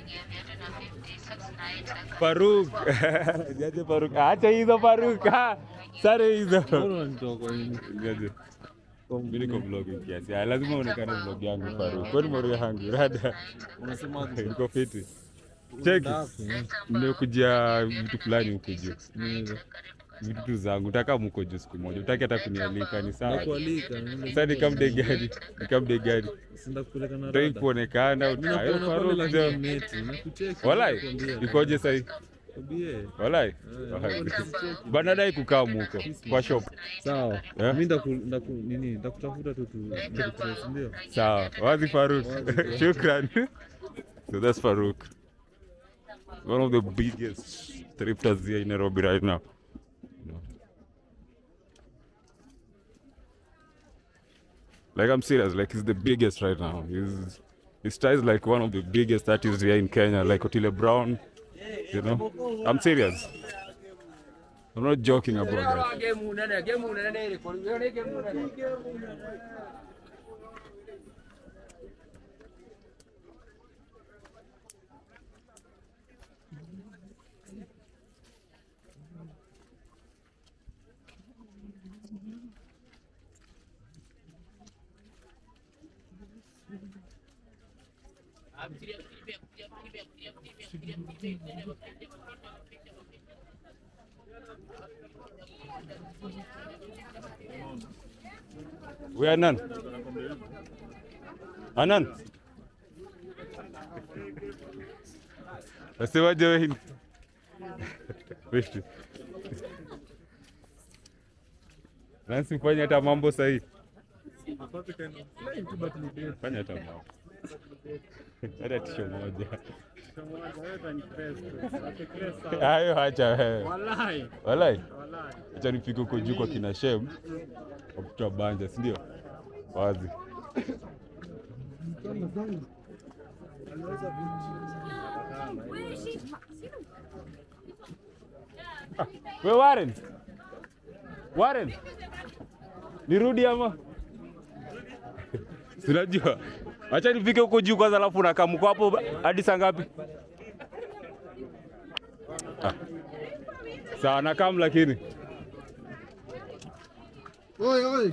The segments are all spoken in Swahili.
Faruk. Niaje Faruk? Acha hizo Faruk. Ah, Sare hizo. Niaje. Mimi niko vlogging kiasi. Ah, lazima uonekane vlog yangu Faruk. Kwani mori yangu rada. Unasema Niko fiti. Cheki. Nimekujia vitu fulani huko juu. Vitu tu zangu. Nataka mko juu siku moja. Utaki hata kunialika ni sawa. nakualika. Sasa nikamde gari. Nikamde gari. Sinda kupeleka na Utaki rada. kuonekana. Mimi Ayo nakuona pale Faruk. lakini jo. meti. Nakucheki. Walai. nakwambia. Ikoje sasa? Kwambie. Walai. Eh, nakucheki. Bana dai kukaa muko kwa shop. Sawa. Eh? Mimi ndaku ndaku nini ndakutafuta tu tu tu- ndio. Sawa, wazi Faruk. Shukran. So that's Faruk. One of the biggest thrifters here in Nairobi right now. You know. Like I'm serious, like he's the biggest right now. He's his style is like one of the biggest artists here in Kenya, like Otile Brown. You know, I'm serious. I'm not joking about that. We Anan. Anan. Nasemaje wewe? Vipi? Nansi fanya hata mambo sahi. Fanya hata mambo. Hata tisho moja. Hayo acha wewe. Walai. Acha nifike huko juu kwa kina Shem. Wakutoa banja, si ndio? Wazi. We Warren. Warren. Nirudi ama? Sinajua. Acha nifike huko juu kwanza alafu nakaa mko hapo hadi saa ngapi? Ah. Sawa nakam lakini. Oi, oi.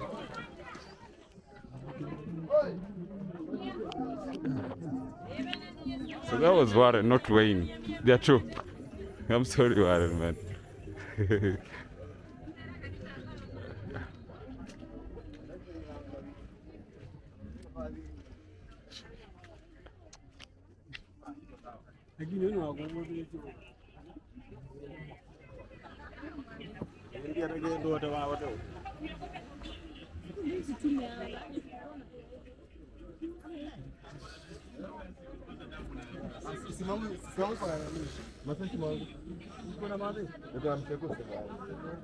So that was Warren, not Wayne. They're true. I'm sorry, Warren, man. Simama, simama kwa nani? Masaki mwangu. Uko na madhe? Ndio amcheko sasa.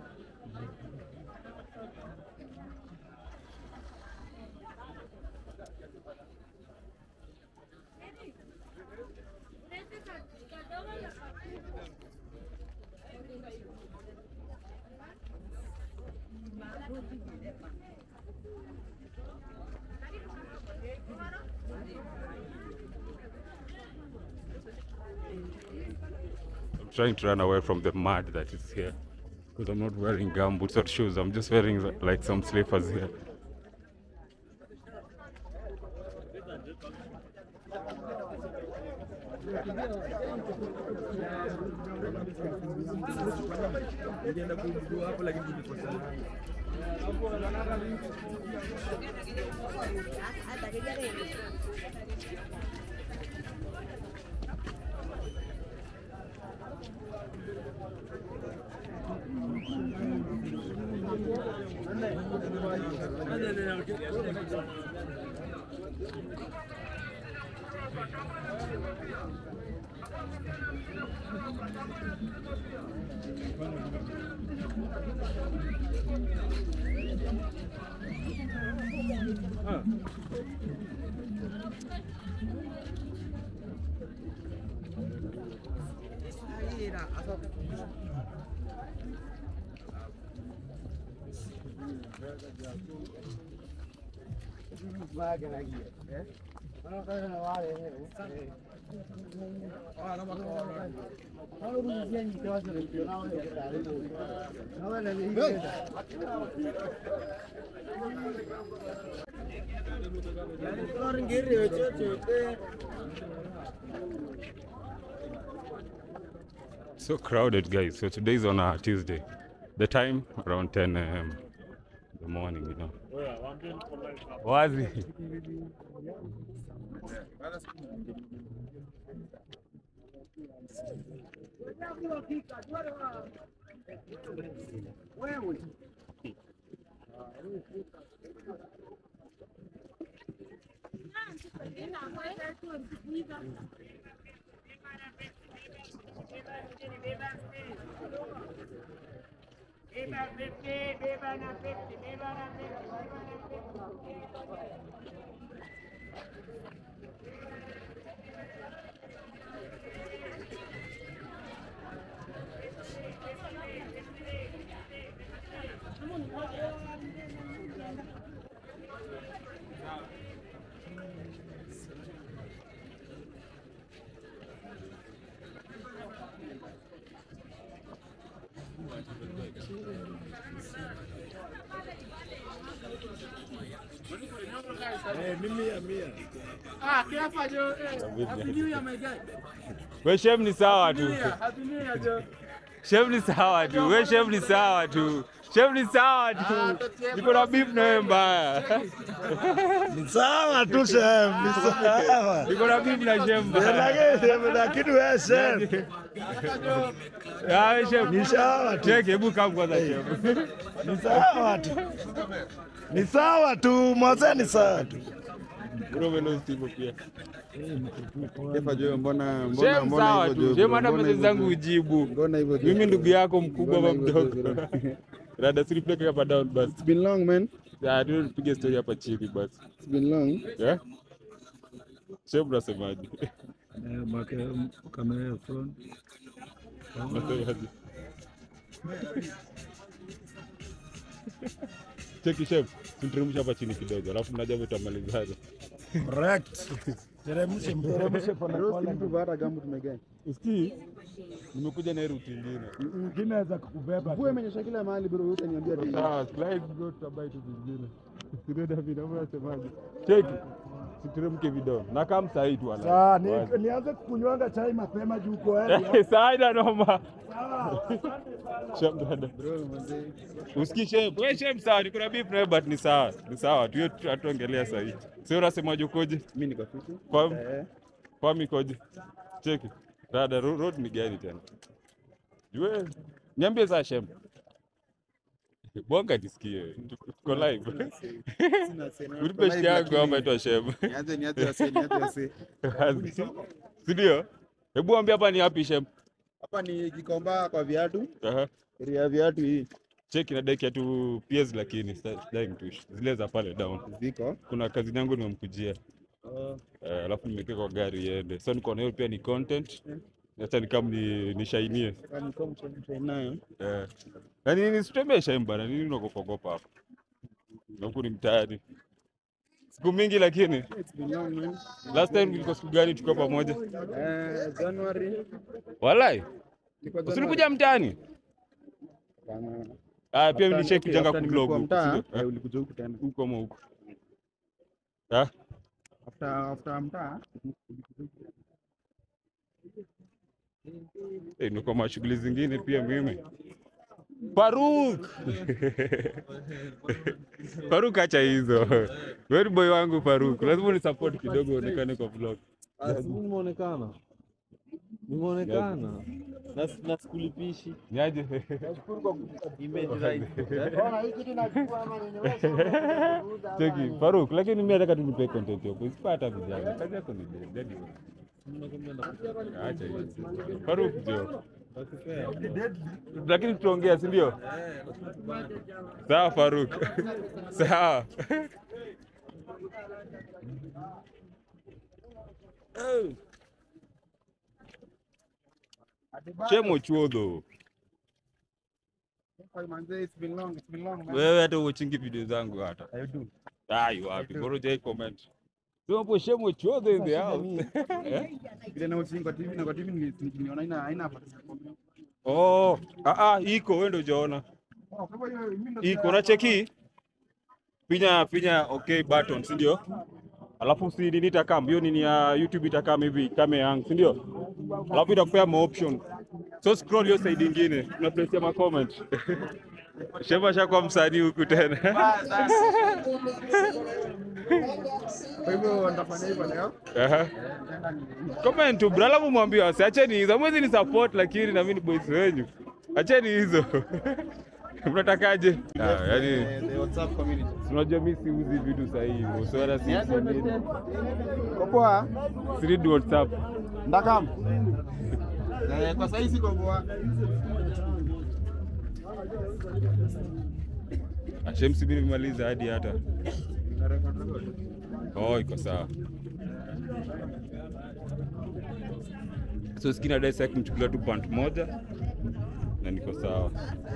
I'm trying to run away from the mud that is here. Because I'm not wearing gumboots or shoes. I'm just wearing like some slippers here. Ningeenda kujua hapo lakini tulikosa. So crowded, guys. So today's on a Tuesday. The time around 10 a.m. in the morning, you know. Wazi. We shem ni sawa tu. Shem ni sawa tu. We shem ni sawa tu. Shem ni sawa tu. Niko na beef na wewe mbaya. Ni sawa tu shem, ni sawa. Niko na beef na shem mbaya. Lakini lakini wewe shem, Ah, we shem. ni sawa tu, Cheki, hebu come kwanza shem. ni sawa tu, ni sawa tu, mwanzo ni sawa tu. Bro, wewe ndio Steve pia. Kefa jo, mbona mbona Shem mbona sawa hivyo tu. jo, Shem bro, hata mbona message hivyo zangu jo? ujibu. Mbona hivyo jo? Mimi ndugu yako mkubwa ama Mbona hivyo mdogo. jo? Rada siripeleke hapa down basi. It's been long man. Ah, tu tupige story hapa chini basi. It's been long. Yeah? Shem unasemaje? kamera ya front Unasemaje? Cheki chef, tuteremsha hapa chini kidogo, alafu mnaja tutamalizana. Correct. Teremshe, teremshe pole Bro, pole. si mtu baada gamu tumegani. Usikii? Nimekuja na hii route nyingine. Mwingine aweza kukubeba. Mvua imenyesha kila mahali bro, yote niambia tu. Sawa, slide bro, tutabai tu vingine. Sio David, au unasemaje? Cheki. Tuteremke video. Na kama saa hii tu wala. Sawa, ni- nianze kukunywanga chai mapema juu uko early. Saa ina noma. Sawa. Shem dada. Bro, mzee. Usikii shem. Wewe shem sawa, niko na beef na but ni sawa. Ni sawa. Tu hatuongelea saa hii. Sio unasemaje ukoje? Mimi niko fiti. Kwa Eh. kwa mikoje? Cheki. Dada ro- road ni gani tena? Jue. Niambie saa shem. Bonga nisikie. Tuko live. Sina sena. Ulipe shiki yangu hapa itwa shem. Nianze nianze wase, nianze wase. Si ndio? Hebu ambia hapa ni wapi shem? Hapa ni Gikomba kwa viatu. Aha. Area ya viatu hii. Cheki na deki tu PS lakini sitaki mtush. Zile za pale down. Ziko. Kuna kazi yangu nimemkujia. Eh, alafu nimekaa kwa gari iende. So niko na hiyo pia ni content. Acha ni kama ni nishainie. Kama kama mtu nayo. Eh. Yaani nisitembee shame bana, nini unakopakopa hapa? Na huku ni mtaani. Siku mingi lakini It's been long man. last time ilikuwa siku gani tukiwa pamoja? Eh, January. Walai, Ilikuwa usilikuja mtaani? Hapana. Ah, pia After- nishai okay, kujanga after kublog nimekuwa huku, mtaa, sio? eh, Eh, ulikuja huku tena. huko ama huko. Ah, After after mtaa. eh, niko mashughuli zingine pia mimi. Faruk. Faruk acha hizo. Wewe ni boy wangu Faruk. Lazima unisupport kidogo uonekane kwa vlog. nimeonekana nimeonekana na na sikulipishi Niaje? image right Cheki, Faruk, lakini mimi nataka tu nipe content yako. Usipata vijana. Kazi yako ni dead. Acha hiyo. Faruk jo. Lakini tutaongea, si ndio? Sawa Faruk. Sawa. Chemo chuodho. Manze, it's been long, it's been long man. Wewe hata uchingi video zangu hata. Ai wapi? Bora hujai comment. Sema hapo shemo chodhe in the house. Ile na usingi kwa TV na kwa TV ni- ni- niona haina haina hapa. Oh, ah ah, iko wewe ndio hujaona. Oh, kwa hivyo mimi ndo Iko na cheki. Pinya pinya okay button, si ndio? Alafu si nini itakam, hiyo nini ya YouTube itakam hivi kama yangu, si ndio? Alafu itakupea ma option. So scroll hiyo side nyingine, una place ya ma comment. Shema shakuwa msanii huku tena. kwa hivyo nitafanya hivyo leo. Aha. Comment tu bro, alafu mwambie wasi acheni hizo. Mwezi ni support lakini na mimi ni boys wenyu. Acheni hizo. Mnatakaje? Ah, yani Eh, the WhatsApp community. unajua mimi siuzi vitu sahihi. So hata si Kwa poa. si read WhatsApp. Ndakam. Eh, kwa sasa siko poa. Ashemsi mimi nimemaliza hadi hata. Oh, iko sawa. So skina dai sasa kumchukulia tu pant moja na niko sawa.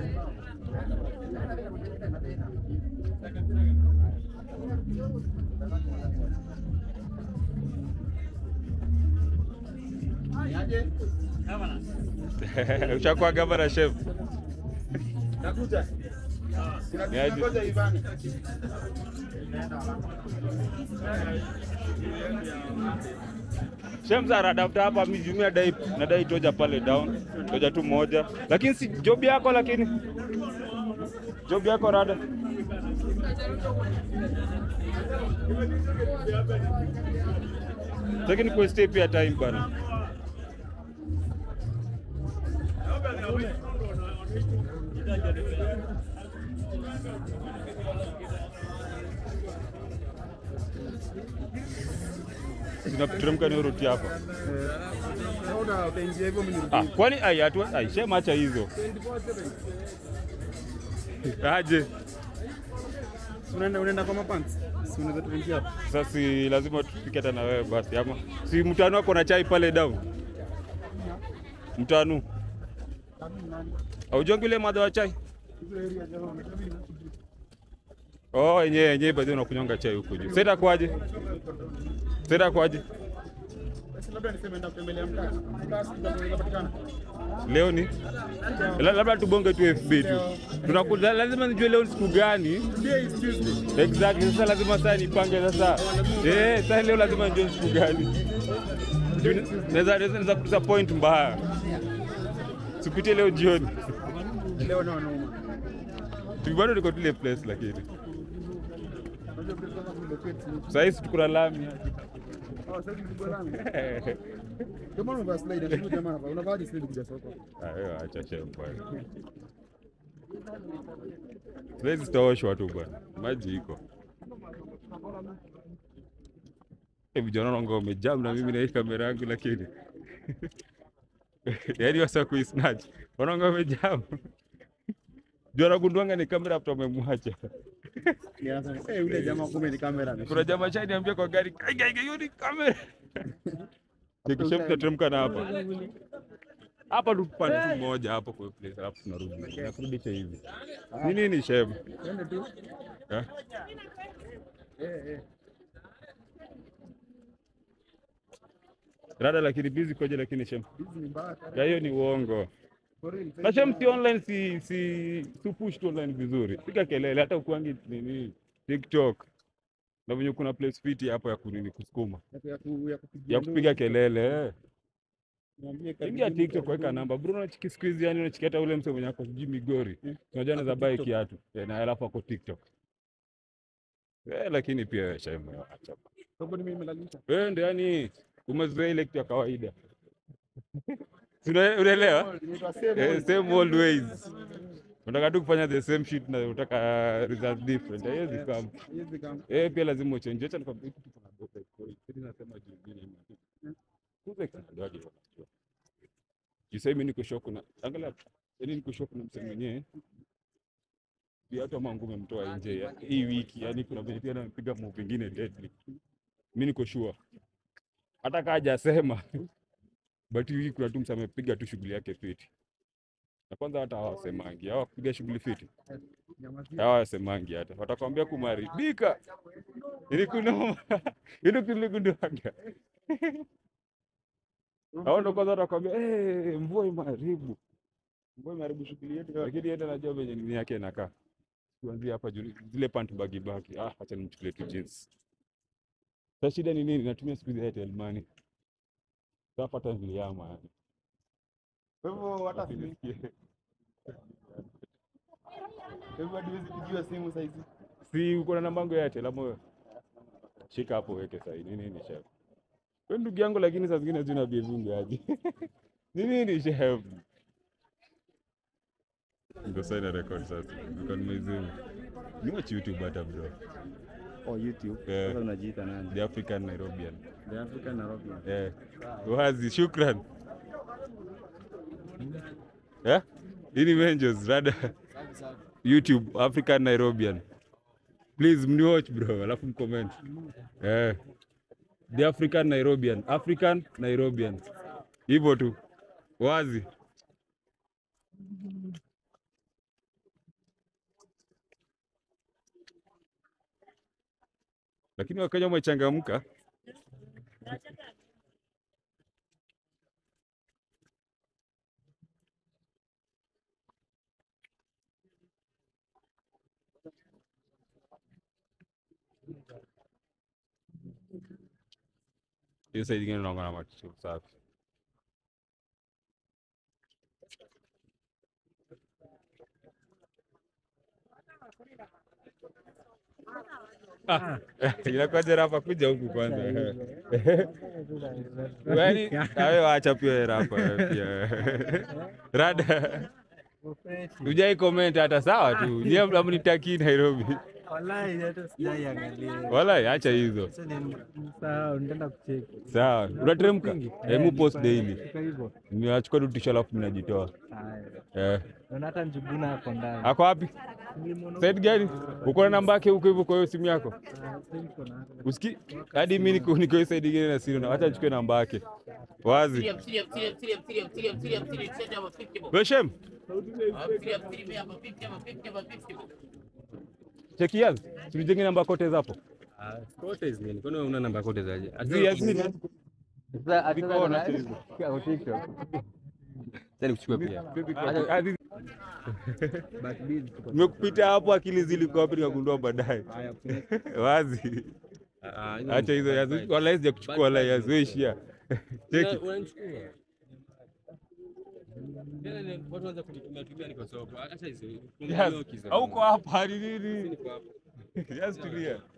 Ushakuwa gavana chef. Nakuja. Ni aje? Ngoja Ivani. Shemza anadafuta hapa mimi nadai nadai toja pale down. Toja tu moja. Lakini si job yako lakini. Job yako rada. Lakini kwa stay pia time bana. Tunateremka ni roti hapa. Naona utaingia hivyo mimi Ah, kwani ai atu ai shema acha hizo. Aje. Unaenda unaenda kwa mapants. Si unaweza tuingia hapo. Sasa si lazima tupike hata na wewe basi ama si mtano wako na chai pale down. Mtano. Aujongi ile madha wa chai? Oh, yenyewe yenyewe bado unakunyonga chai huko juu. Sasa kwaje? Sasa kwaje? Basi labda niseme nenda kutembelea mtaa. Mtaa si ndio unaweza patikana. Leo ni La- labda tubonge tu FB tu. Tunakuta lazima nijue leo ni siku gani. Today is Tuesday. Exactly. Sasa lazima sasa nipange sasa. Eh, sasa leo lazima nijue siku gani. Juu Naweza naweza naweza disappoint mbaya. Sipitie leo jioni. Leo nao nauma. Tu bado niko tule place lakini. Unajua pesa kama relocate ni. Sasa hizi tuko na lami. Oh, sasa ni bora langu. Ndio maana unavaa slide ndio jamaa hapa. Unavaa hadi slide kuja soko. Ah, wewe acha shame bwana. Siwezi zitaoshwa tu bwana. Maji iko. Eh, vijana wangu wamejam na mimi na hii kamera yangu lakini. Yaani wasa kuisnatch. Wanaonga wamejam. Jua nagunduanga ni kamera after wamemwacha. Ni anasema, "Eh, yule jamaa kumbe ni kamera." Kuna jamaa chai niambia kwa gari, "Kai kai kai, hiyo ni kamera." Nikisha mtateremka na hapa. Hapa tu pande tu moja hapo kwa place alafu tunarudi. Nakurudisha hivi. Ni nini shem? Twende tu. Eh? Eh, eh. Rada lakini busy koje lakini shem. Hizi ni mbaya. Ya hiyo ni uongo. For real. Na shem si online si si si push tu online vizuri. Piga kelele hata ukuangi nini TikTok. Na venye kuna place fit hapo ya kunini kusukuma. Ya ku- ya kupigia Ya kupiga kelele. Eh. Niambie karibu Ingia ni TikTok karibu. weka namba. Bruno unachiki siku hizi yani unachikia hata ule mse mwenye ako sijui Migori. Unajua anaweza buy kiatu. Eh, na alafu ako TikTok. Eh, lakini pia wewe shem acha. Sababu mimi nimelalisha. Wewe ndio yani umezoea ile kitu ya kawaida. Si una- Unaelewa? Inaitwa same Eh, old. same old ways. Unataka tu kufanya the same shit na unataka result different. Haiwezi kama. Hizi kama Eh, pia lazima uchange. Acha nikwambie kitu kuna boda iko. Sisi nasema juu nyingine ni. Kuze kana ndio hadi wanajua. Jisema mimi niko shock na angalia yani niko shock na msemo mwenyewe. Pia hata mangu umemtoa nje ya hii wiki. Yani kuna vile pia anapiga move vingine deadly. Mimi niko sure. Hata kaja sema. But hii wiki kuna tu msemo amepiga tu shughuli yake fiti. Na kwanza hata hawasemangi, hawa kupiga shughuli fiti. Hawa wasemangi hata. Watakwambia kumaribika. Ili kunoma. Ili kulikunduaga. Hao ndo kwanza watakwambia eh, mvua imeharibu. Mvua imeharibu shughuli yetu, lakini yeye anajua venye nini yake inakaa. Kuanzia hapa juu zile pant bagi bagi. Ah, acha nimchukulie tu jeans. Sasa shida ni nini? Natumia siku hizi Airtel Money. Sasa hata niliama yani. Kwa hivyo hata si Nisikie. kwa hivyo hadi huwezi pigiwa simu saa hizi. Si uko na namba yangu ya Airtel ama wewe? Shika hapo uweke sahi. Nini ni chef? Wewe ndugu yangu lakini saa zingine zina bevingi aje. Nini ni chef? Ndio sasa ina record sasa. Niko nimezima. Ni watch YouTube hata bro. Oh, YouTube. Yeah. Sasa unajiita nani? The African Nairobian. The African Nairobian. Eh. Wazi, shukran. Eh? Hii ni Menjos, rada. YouTube African Nairobian. Please mniwatch bro, alafu mcomment. Eh. The African Nairobian, African Nairobian. Hivyo tu. Wazi. Lakini Wakenya wamechangamka. hiyo side ingine unaongana na macho safi. Ah, inakuwaje rapa kuja huku kwanza. Yaani nawe waacha pia rapa wewe pia. Rada. Ujai comment hata sawa tu. Nyie mnamnitakii Nairobi. Wallahi hata sijaiangalia. Wala acha hizo. Sasa ni sawa, nitaenda kucheki. Sawa. Unateremka? Hebu post daily. Kwa hivyo. Ninachukua tu tisha alafu ninajitoa. Haya. Eh. Naona hata Njuguna hapo ndani. Ako wapi? Side gani? Uko na namba yake huko hivyo kwa hiyo simu yako? Usiki hadi mimi niko niko hiyo side ingine na sina. Acha nichukue namba yake. Wazi. Weshem. Cheki yazi. Tulijenge namba kote hapo. Kote hizi nini? Kwani wewe una namba kote zaje? Zi yazi. Ziko na kwa TikTok. Sasa nikuchukue pia. Hadi nimekupita hapo akili zilikuwa wapi nikagundua baadaye. Wazi. Acha hizo yazi. Wala hizi ya kuchukua wala yazi. Wewe ishia. Cheki. Unanichukua. Tena ni watu wanaanza kunitumia tumia niko soko. Acha hizo. Yes. Hauko hapa ni nini? Niko hapa. Yes, tulia.